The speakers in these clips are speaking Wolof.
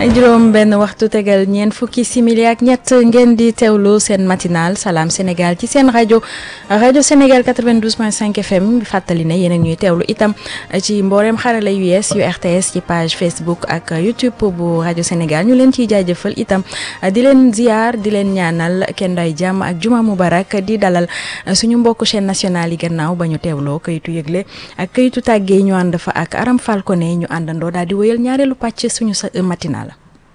juróom benn waxtu tegal ñeent fukki simili ak ñett ngeen di teewlu seen matinal salaam Sénégal ci seen rajo rajo Sénégal 92.5 FM fàttali ne yéen a ñuy teewlu itam ci mboolem xarala yu yees yu RTS ci page Facebook ak YouTube bu rajo Sénégal ñu leen ciy jaajëfal itam di leen ziar di leen ñaanal kenn day jàmm ak juma mubarak di dalal suñu mbokku chaîne nationale yi gannaaw ba ñu teewloo kayitu yëgle ak kayitu tàggee ñu ànd fa ak Aram Falcone ñu àndandoo daal di wéyal ñaareelu pàcc suñu matinal.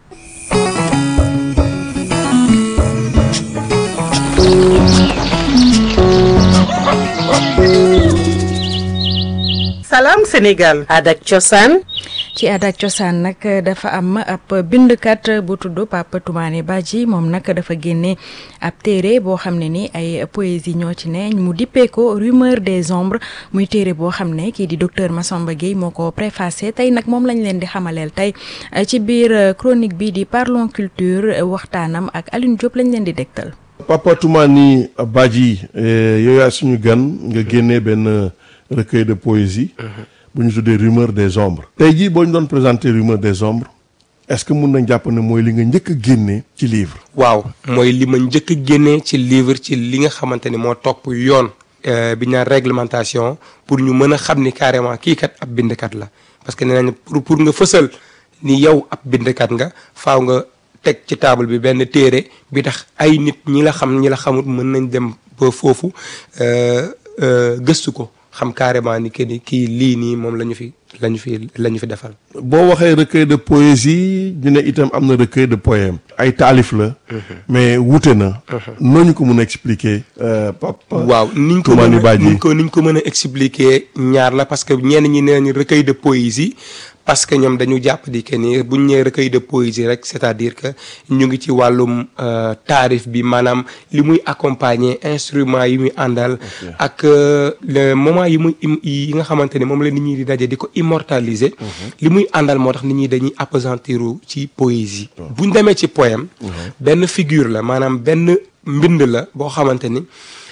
salaam Sénégal. aada ak cosaan. ci aada ak cosaan nag dafa am ab bindkat bu tudd Papa Toumane Badji moom nag dafa génne ab téere boo xam ne ni ay poésie ñoo ci ne mu dippee ko rumeur des ombres muy téere boo xam ne kii di docteur Massamba Gueye moo ko préfacé tey nag moom lañ leen di xamaleel tey ci biir chronique bi di parlons culture waxtaanam ak Alioune Diop lañ leen di dégtal. Papa Toumane Badji yow yaa suñu gan nga génnee benn recueil de poésie. bu ñu tuddee rumeur des ombres. tey jii boo ñu doon présenter rumeur des ombres est-ce que mun nañ jàpp ne mooy li nga njëkk a génnee ci livre. waaw mooy li ma njëkk a génnee ci livre ci li nga xamante ni moo topp yoon. bi ñu naan réglementation pour ñu mën a xam ni carrément kii kat ab bindkat la parce que nee nañ pour pour nga fësal ni yow ab bindkat nga faaw nga teg ci table bi benn téere bi tax ay nit ñi la xam ñi la xamut mën nañ dem ba foofu gëstu ko. xam carrément ni que ni kii lii nii moom la ñu fi la ñu fi la ñu fi defal. boo waxee recueil de poésie ñu ne itam am na recueil de poème ay taalif la. mais wuute na. noo ñu ko mën a expliquer. papa waaw niñ ko mën a niñ ko niñ ko mën a expliquer ñaar la parce que ñenn ñi nee nañu recueil de poésie. parce que ñoom dañu jàpp di que ni buñ ñëwee recueil de poésie rek c'est-à-dire que ñu ngi ci wàllum taarif bi maanaam li muy accompagner instrument yi muy àndal. ak le moment yi muy yi nga xamante ne moom la nit ñi di daje di ko immortaliser. li muy àndal moo tax nit ñi dañuy appesantiru ci poésie. buñ demee ci poème. benn figure la maanaam benn mbind la boo xamante ni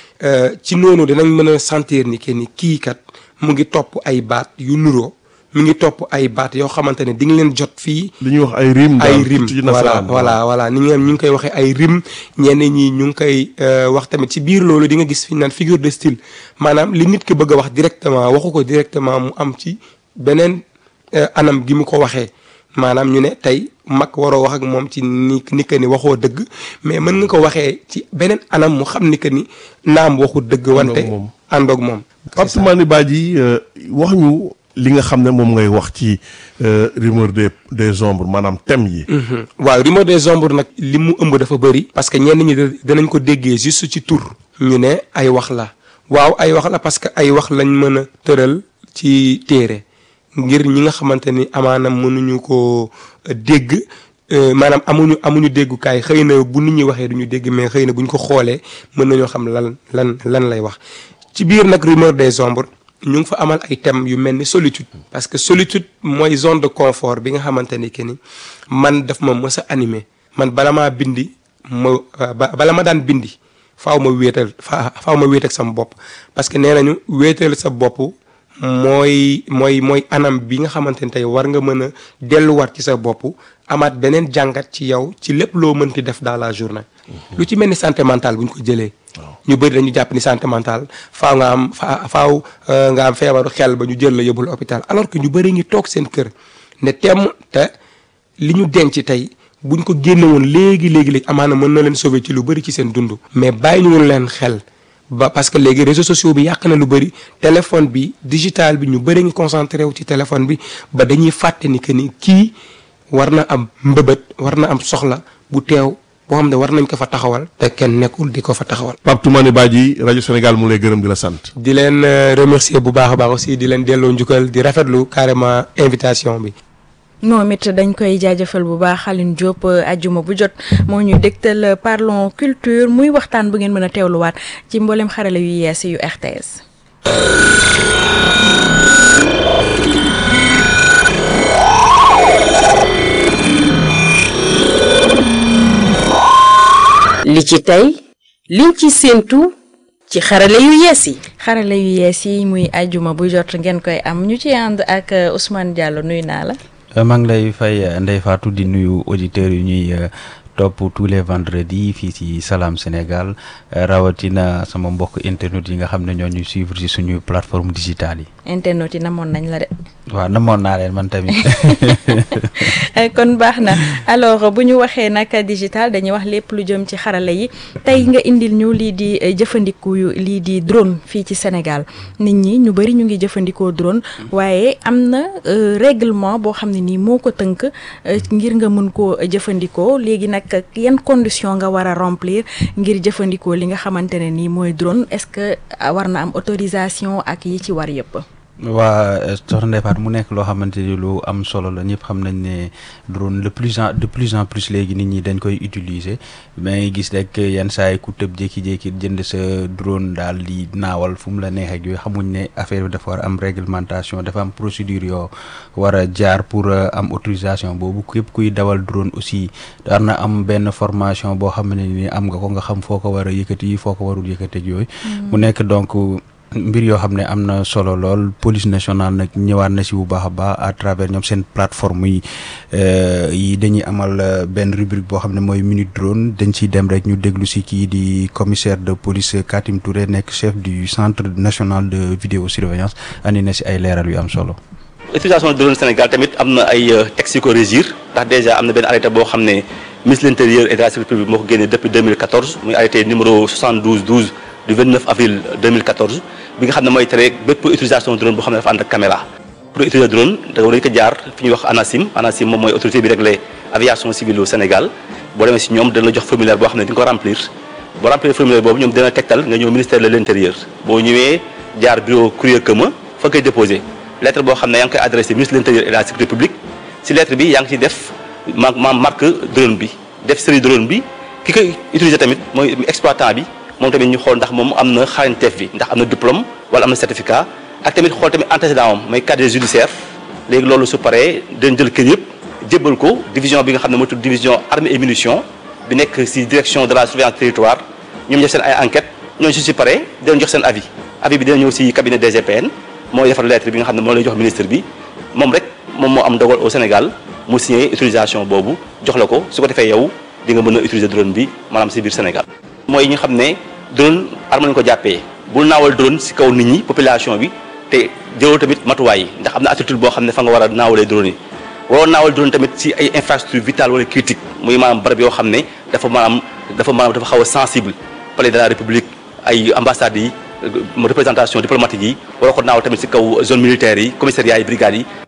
ci noonu dinañ mën a sentir ni que ni kii kat mu ngi topp ay baat yu nuroo. mi ngi topp ay baat yoo xamante ne di nga leen jot fii. li ñuy wax ay rim. ay rim voilà voilà voilà ni ñu ngi koy waxee ay rim ñenn ñi ñu ngi koy wax tamit ci biir loolu di nga gis fi ñu naan figure de style maanaam li nit ki bëgg a wax directement waxu ko directement mu am ci beneen anam gi mu ko waxee maanaam ñu ne tey mag waroo wax ak moom ci ni ni que ni waxoo dëgg mais mën nga ko waxee ci beneen anam mu xam ni que ni naam waxu dëgg. wante àndoog moom. Pape Toumane Badji wax ñu. li nga xam ne moom ngay wax ci rumeur des des ombres maanaam thème yi. waaw rumeur des ombres nag li mu ëmb dafa bëri. parce que ñenn ñi danañ ko déggee juste ci tur. ñu ne ay wax la. waaw ay wax la parce que ay wax lañ mën a tëral ci téere ngir ñi nga xamante ni amaana mënuñu ko dégg maanaam amuñu amuñu déggukaay xëy na bu nit ñi waxee duñu dégg mais xëy na buñ ko xoolee mën nañoo xam lan lan lan lay wax. ci biir nag rumeur des ombres. ñu ngi fa amal ay thèmes yu mel ni solitude parce que solitude mooy zone de confort bi nga xamante ni que ni man daf ma mës a animé man bala maa bindi ma bala ma daan bindi faaw ma wéetal fa faaw ma wéet ak sama bopp parce que nee nañu wéetal sa bopp mooy mooy mooy anam bi nga xamante ni tey war nga mën a delluwaat ci sa bopp amaat beneen jàngat ci yow ci lépp loo mënti def dans la journée. lu ci mel ni santé mentale bu ñu ko jëlee. ñu bëri dañu jàpp ni santé mentale faaw nga am fa faaw nga am feebaru xel ba ñu jël la yóbbul hôpital alors que ñu bëri ngi toog seen kër ne temm te li ñu denc tey buñ ko génne woon léegi léegi léegi amaana mën na leen sauver ci lu bëri ci seen dund. mais bàyyi ñu leen xel ba parce que léegi réseaux sociaux bi yàq na lu bëri téléphone bi digital bi ñu bëri ngi concentré wu ci téléphone bi ba dañuy fàtte ni que ni kii war na am mbëbët war na am soxla bu teew. boo xam ne war nañ ko fa taxawal te kenn nekkul di ko fa taxawal. Pape Toumane Badji rajo Sénégal mu lay gërëm di la sant. di leen remercier bu baax a baax aussi di leen delloo njukkal di rafetlu carrément invitation bi. moom it dañ koy jaajëfal bu baax Alioune Diop ajjuma bu jot moo ñuy dégtal parlons culture muy waxtaan bu ngeen mën a teewluwaat ci mboolem xarala yu yees yu RTS. li ci tey liñ ci séentu ci xarale yu yees yi. xarala yu yees yi muy ajjuma bu jot ngeen koy am ñu ci ànd ak Ousmane Diallo nuyu naa la. maa ngi lay fay Ndeye Fatou di nuyu auditeurs yu ñuy topp tous les vendredis fii ci Salam Sénégal rawatina sama mbokk internet yi nga xam ne ñoo ñuy suivre ci suñu plateforme digitale yi. internet yi namoon nañ la de. waaw namoon naa leen man tamit. kon baax na alors bu ñu waxee nag digital dañuy wax lépp lu jëm ci xarala yi tey nga indil ñu lii di jëfandiku lii di drone fii ci Sénégal nit ñi ñu bari ñu ngi jëfandikoo drone waaye am na règlement boo xam ne nii moo ko tënk ngir nga mën koo jëfandikoo léegi nag yan condition nga war a remplir ngir jëfandikoo li nga xamante ne nii mooy drone est-ce que war na am autorisation ak yi ci war yëpp. waa soxna Ndeye Fatou mu nekk loo xamante ni lu am solo la ñëpp xam nañ ne drone de plus en de plus en plus léegi nit ñi dañ koy utiliser mais gis rek yenn saa yi ku tëb jékki-jékki jënd sa drone daal di naawal fu mu la neexee ak yooyu xamuñ ne affaire bi dafa war am réglementation dafa am procédure yoo war a jaar pour am autorisation boobu képp kuy dawal drone aussi war na am benn formation boo xam ne ni am nga ko nga xam foo ko war a yëkkati foo ko warul yëkkati ak yooyu. mu nekk donc. mbir yoo xam ne am na solo lool police nationale nag ñëwaat na si bu baax a baax à travers ñoom seen plateforme yi yi dañuy amal benn rubrique boo xam ne mooy minute drone dañ ciy dem rek ñu déglu si kii di commissaire de police Katim Touré nekk chef du centre national de vidéosurveillance andi na si ay leeral yu am solo. utilisation drone Sénégal tamit am na ay textes yu ko régir ndax déjà am na benn arrêté boo xam ne ministre de l'intérieur et de la sécurité publique moo ko génnee depuis 2014 muy arrêté numéro 72 12 du 29 avril 2014 bi nga xam ne mooy tere bépp utilisation drone boo xam ne dafa ànd ak caméra pour utiliser drone da nga ko jaar fi ñuy wax ANACIM ANACIM moom mooy autorité bi réglé aviation civile au Sénégal boo demee si ñoom dana la jox formulaire boo xam ne di nga ko remplir boo remplir formulaire boobu ñoom dina tegtal nga ñëw ministère de l'intérieur boo ñëwee jaar bureau courrier commun fa koy déposé lettre boo xam ne yaa ngi koy adressé ministre de l'intérieur et de la sécurité publique si lettre bi yaa ngi ciy def ma ma marque drone bi def série drone bi ki koy utiliser tamit mooy exploitant bi moom tamit ñu xool ndax moom am na xarañteef bi ndax am na diplôme wala am na certificat ak tamit xool tamit antécédent am mooy casier judiciaire léegi loolu su paree dañ jël kër yëpp jébbal ko division bi nga xam ne mooy tudd division armée et munitions bi nekk ci direction de la surveillance territoire ñoom def seen ay enquête ñooñu su si paree dinañ jox seen avis avis bi dina ñëw ci cabinet DGPN mooy defar lettre bi nga xam ne moo lay jox ministre bi moom rek moom moo am dogal au Sénégal mu signé utilisation boobu jox la ko su ko defee yow di nga mën a utiliser drone bi maanaam ci biir Sénégal mooy ñi nga xam ne drone arme lañu ko jàppee bul naawal drone ci kaw nit ñi population bi te jëloo tamit matuwaay yi ndax am na attitude boo xam ne fa nga war a naawalee drone yi waroo naawal drone tamit ci ay infrastructure vitale wala critique muy maanaam barab yoo xam ne dafa maanaam dafa maanaam dafa xaw a sensible palais de la république ay ambassades yi représentation diplomatique yi waroo ko naawal tamit ci kaw zone militaire yi commissariat yi brigades yi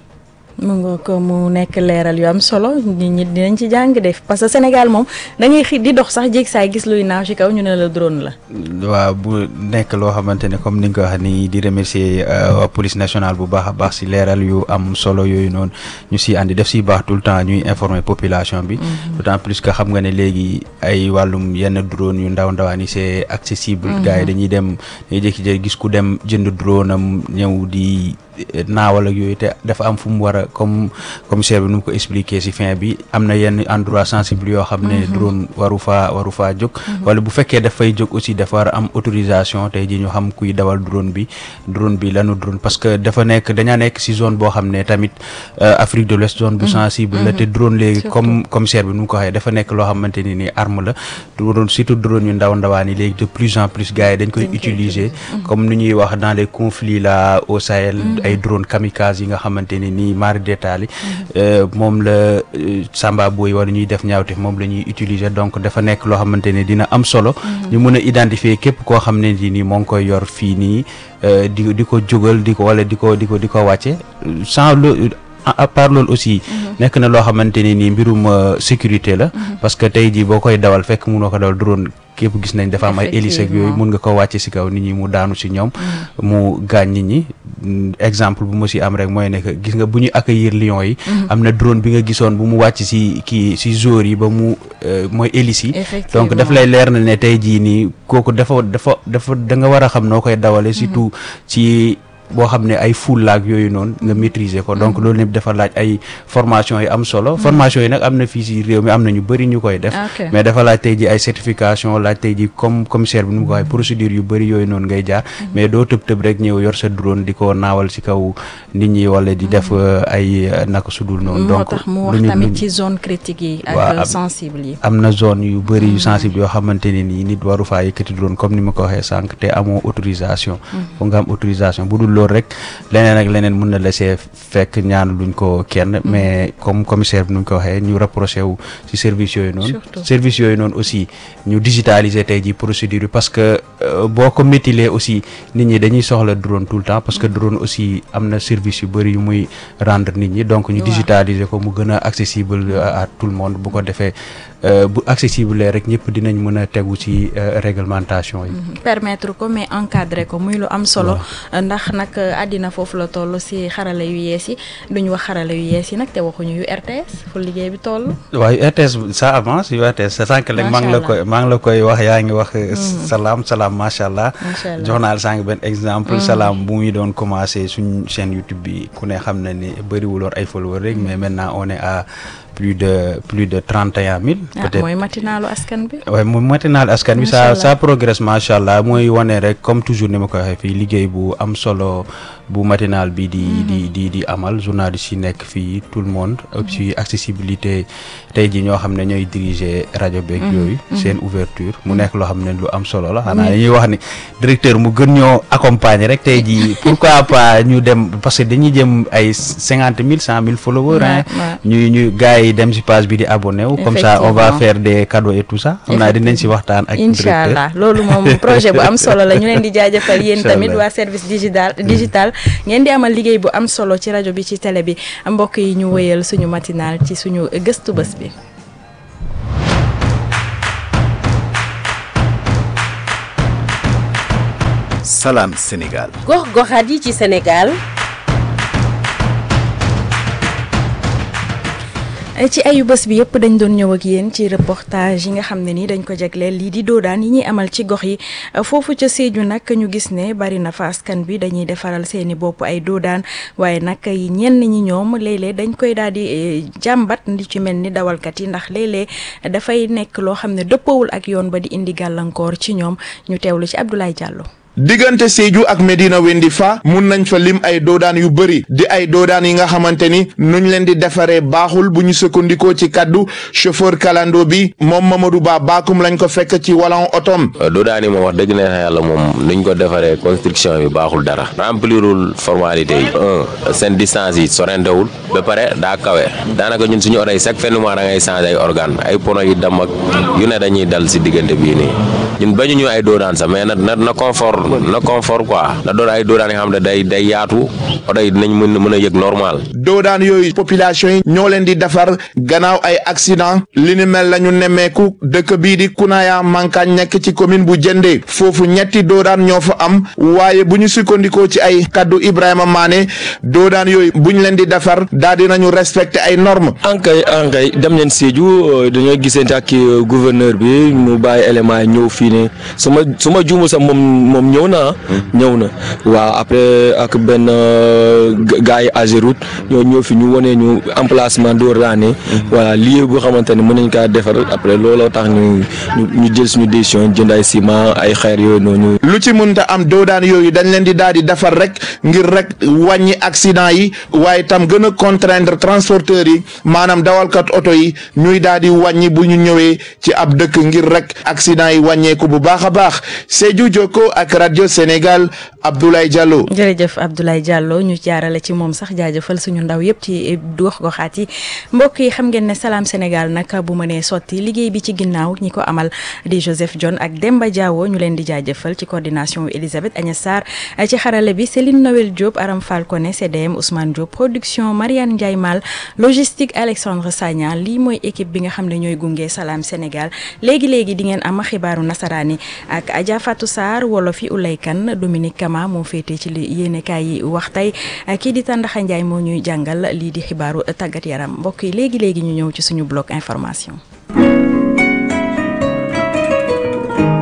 mu nga ko mu nekk leeral yu am solo nit ñi dinañ ci jàng def parce que Sénégal moom da ngay xi di dox sax jéeg saay gis luy naaw ci kaw ñu ne la drone la. waaw bu nekk loo xamante ne comme ni nga ko wax ni di remercier waa police nationale bu baax a baax si leeral yu am solo yooyu noonu ñu siy àndi def si baax tout le temps ñuy informer population bi. d'autant plus que xam nga ne léegi ay wàllum yenn drone yu ndaw ndawaan yi c'est accessible. gars yi dañuy dem dañuy jékki-jékki gis ku dem jënd drone am ñëw di. naawal ak yooyu te dafa am fu mu war a comme commissaire bi nu mu ko expliquer ci fin bi am na yenn endroit sensible yoo xam ne drone waru faa waru faa jóg wala bu fekkee dafay jóg aussi dafa war a am autorisation tey ji ñu xam kuy dawal drone bi drone bi lanu drone parce que dafa nekk dañaa nekk ci zone boo xam ne tamit Afrique de l'Ouest zone bu sensible la te drone léegi comme commissaire bi nu mu ko waxee dafa nekk loo xamante ni ni arme la drone surtout drone yu ndaw ndawaan yi léegi de plus en plus gars yi dañ koy utiliser comme ni ñuy wax dans les conflits là au Sahel ay drone kamikaze yi nga xamante ni nii mari détaillé moom la Samba Boy wala ñuy def ñaawte moom la ñuy utiliser donc dafa nekk loo xamante ne dina am solo ñu mën a identifier képp koo xam ne ni moo ngi koy yor fii nii di di ko jógal di ko wala di ko di ko di ko wàcce sans le à part loolu aussi nekk na loo xamante ne nii mbirum sécurité la parce que tey jii boo koy dawal fekk mënoo ko dawal drone képp gis nañ dafa am ay hélice ak yooyu mun nga ko wàcce ci kaw nit ñi mu daanu ci ñoom mu gaañ nit ñi exemple bu ma ci am rek mooy ne que gis nga bu ñu accueillir lion yi am na drone bi nga gisoon bu mu wàcc ci kii ci jour yi ba mu mooy hélice yi donc daf lay leer na ne tey jii nii kooku dafa dafa dafa da nga war a xam noo koy dawale surtout ci boo xam ne ay full laag yooyu noonu nga maîtriser ko donc loolu lépp dafa laaj ay formation yi am solo formation yi nag am na fii si réew mi am na ñu bëri ñu koy def Ok. mais dafa laaj tey ji ay certification laaj tey ji comme commissaire bi nu mu ko waxee procédure yu bëri yooyu noonu ngay jaar mais doo tëb tëb rek ñëw yor sa drone di ko naawal si kaw nit ñi wala di def euh, ay euh, naka sudul noonu moo donc tax mu lu wax ñu- tamit lu- ci zone critique yi Waa, ak am- sensible yi am na zone yu bëri yu sensible yoo xamante ne nii nit waru faa yëkkati drone comme ni ma ko waxee sànq te amoo autorisation foog nga am autorisation bu dul loolu rek leneen ak leneen mun na la see fekk ñaan luñ ko kenn mais comme commissaire bi nu ñu ko waxee ñu rapproché wu ci service yooyu noonu Surtout. service yooyu noonu aussi ñu digitaliser tey ji procédure yi parce que euh, boo ko métilee aussi nit ñi dañuy soxla drone tout le temps parce que drone aussi am na service yu bëri yu muy rendre nit ñi donc ñu Waaw. digitaliser ko mu gën a accessible à à tout le monde bu ko defee euh, bu accessible rek ñëpp dinañ mën a tegu ci euh, réglementation yi permettre ko mais encadrer ko muy lu am solo ndax nag àddina foofu la toll si xarala yu yees yi duñu wax xarala yu yees yi nag te waxuñu yu RTS fu liggéey bi toll waaye RTS ça avance yu RTS sa sànq rek maa ngi la Macha koy maa ngi la koy wax yaa ngi wax salaam salaam macha allah Macha allah. jox naa la sànq benn exemple salaam bu muy doon commencé suñ chaîne YouTube bi ku ne xam na ni bëriwuloon ay followers rek mais maintenant on est à plus de plus de trente et un mille ah peut-être mooy matinalu askan bi waaye moom matinal askan bi Macha ça allah. ça progresse macha allah mooy wane rek comme toujours ni ma ko waxee fii liggéey bu am solo bu matinal bi di di di di amal journaliste yi nekk fii tout le monde et puis accessibilité tey ji ñoo xam ne ñooy diriger rajo beeg yooyu seen ouverture mu nekk loo xam ne lu am solo la xanaa dañuy wax ni directeur mu gën ñoo accompagner rek tey ji pourquoi pas ñu dem parce que dañuy jëm ay cinquante mille cent mille followers hein Ouais, ouais. ñuy ñu gars yi dem si page bi di abonné wu comme ça on va Effectivement. faire des cadeaux et tout ça xam naa dinañ si waxtaan ak incha directeur allah loolu moom projet bu am solo la ñu leen di jaajëfal yéen Incha tamit allah. waa service digital digital ngeen di amal liggéey bu am solo ci rajo bi ci télé bi mbokk yi ñu wëyal suñu matinal ci suñu gëstu bés bi Salam Sénégal. gox-goxaat yi ci Sénégal ci ayu bés bi yëpp dañ doon ñëw ak yéen ci reportage yi nga xam ne ni dañ ko jagleel lii di doodaan yi ñuy amal ci gox yi foofu ca Sédhiou nag ñu gis ne bari na fa askan bi dañuy defaral seeni bopp ay doodaan waaye nag yi ñenn ñi ñoom léeg-léeg dañ koy daal di eh, jàmbat li ci mel ni dawalkat yi ndax léeg-léeg dafay nekk loo xam ne dëppawul ak yoon ba di indi gàllankoor ci ñoom ñu teewlu ci Abdoulaye Diallo. diggante Sédhiou ak Medina Wendi fa mun nañ fa lim ay doodaan yu bëri di ay doodaan yi nga xamante ni nuñ leen di defaree baaxul bu ñu sukkandikoo ci kaddu chauffeur kalando bi moom Mamadou Ba baakum lañ ko fekk ci walan otom doodaani moom wax dëgg neex yàlla moom niñ ko defaree construction bi baaxul dara remplirul formalité yi un seen distance yi sorentewul ba pare daa kawe daanaka ñun suñu oto yi chaque fin de mois da ngay changé ay organe ay pono yi dam ak yu ne dañuy dal si diggante bii nii ñun bañu ñu ay doodaan sax mais na na na confort na confort quoi na doon ay doodaan yoo xam ne day day yaatu oto yi dinañ mën mën a yëg normal doodaan yooyu population yi ñoo leen di defar gannaaw ay accident li ni mel la ñu nemmeeku dëkk bii di Kunaya Mankaañ nekk ci commune bu Jënde foofu ñetti doodaan ñoo fa am waaye bu ñu sukkandikoo ci ay kaddu Ibrahima Mané doodaan yooyu bu ñu leen di defar daal di nañu respecté ay normes ankay ankay dem nañ Sédhiou dañoo gisante ak kii gouverneur bi mu bàyyi élément yi ñëw fii ne su ma su ma juumul sax moom moom ñëw na ñëw na waaw après ak benn gars yi Ageroute ñoo ñëw fi ñu wane ñu emplacement doo raane voilà lieu boo xamante ne mën nañ kaa defar après looloo tax ñu ñu ñu jël suñu décision jënd ay ciment ay xeer yooyu noonu. lu ci mënta am doodaan yooyu dañ leen di daal di defar rek ngir rek wàññi accident yi waaye tam gën a contraindre transporteurs yi maanaam dawalkat oto yi ñuy daal di wàññi bu ñu ñëwee ci ab dëkk ngir rek accident yi wàññeeku bu baax a baax Sédhiou Jokko ak rajo Sénégal Abdoulaye Diallo. jërëjëf Abdoulaye Diallo ñu jaarale ci moom sax jaajëfal suñu ndaw yëpp ci gox goxaat yi mbokk yi xam ngeen ne Salam Sénégal nag bu mënee sotti liggéey bi ci ginnaaw ñi ko amal di Joseph John ak Demba Diawo ñu leen di jaajëfal ci coordination Elisabeth Agnès Sarr ci xarale bi Céline Noël Diop Aram Falcone CDM Ousmane Diop production Mariane Ndiaye Mal logistique Alexandre Sagna lii mooy équipe bi nga xam ne ñooy gunge Salam Sénégal léegi léegi di ngeen am xibaaru nasaraani ak Adja Fatou Sarr wolof yi Ulay Kan Dominique Kama moo féetee ci li yéenekaay yi wax tey kii di Tàndaxa Njaay moo ñuy jàngal lii di xibaaru tàggat yaram mbokk yi léegi léegi ñu ñëw ci suñu bloc information.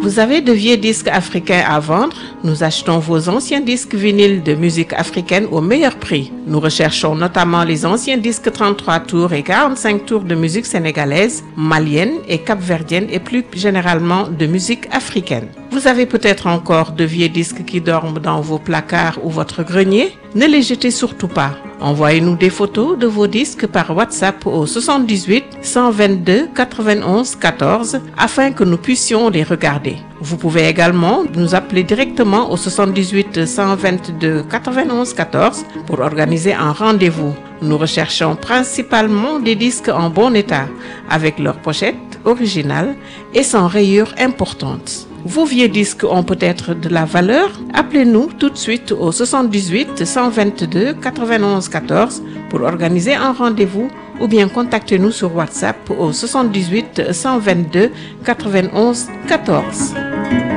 Vous avez de vieux disques africains à vendre Nous achetons vos anciens disques vinyles de musique africaine au meilleur prix. Nous recherchons notamment les anciens disques 33 tours et 45 tours de musique sénégalaise, malienne et capverdienne et plus généralement de musique africaine. Vous avez peut-être encore de vieux disques qui dorment dans vos placards ou votre grenier Ne les jetez surtout pas. Envoyez-nous des photos de vos disques par WhatsApp au 78 122 91 14 afin que nous puissions les regarder. Vous pouvez également nous appeler directement au 78 122 91 14 pour organiser un rendez-vous. Nous recherchons principalement des disques en bon état, avec leur pochette originale et sans rayures importantes. Vos vieux disques ont peut-être de la valeur Appelez-nous tout de suite au 78 122 91 14 pour organiser un rendez-vous ou bien contactez-nous sur WhatsApp au 78 122 91 14.